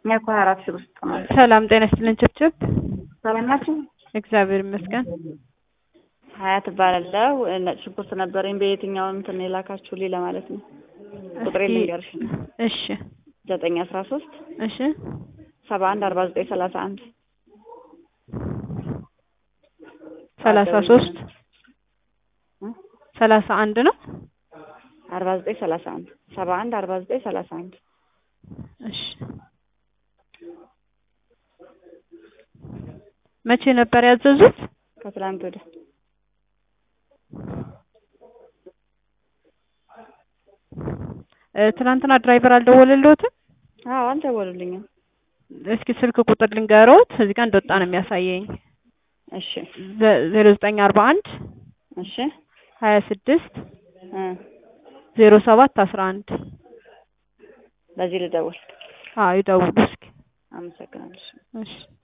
እኛ እኮ ሀያ አራት ሺህ ውስጥ ነው። ሰላም ጤና ይስጥልን ችብችብ። ሰላም ናችሁ? እግዚአብሔር ይመስገን። ሀያት እባላለሁ። ነጭ ሽንኩርት ነበረኝ። በየትኛው እንትን የላካችሁልኝ ለማለት ነው። ቁጥሬ እስኪ- ልንገርሽ። እሺ ዘጠኝ አስራ ሶስት እሺ ሰባ አንድ አርባ ዘጠኝ ሰላሳ አንድ ሰላሳ ሶስት ሰላሳ አንድ ነው። አርባ ዘጠኝ ሰላሳ አንድ ሰባ አንድ አርባ ዘጠኝ ሰላሳ አንድ እሺ መቼ ነበር ያዘዙት? ከትላንት ወደ እ ትናንትና ድራይቨር አልደወለልዎትም? አዎ አልደወሉልኝም። እስኪ ስልክ ቁጥር ልንገሮት። እዚህ ጋር እንደወጣ ነው የሚያሳየኝ። እሺ ዜሮ ዘጠኝ አርባ አንድ እሺ ሀያ ስድስት እ ዜሮ ሰባት አስራ አንድ በዚህ ልደውል። አዎ ይደውሉ እስኪ። አመሰግናለሁ። እሺ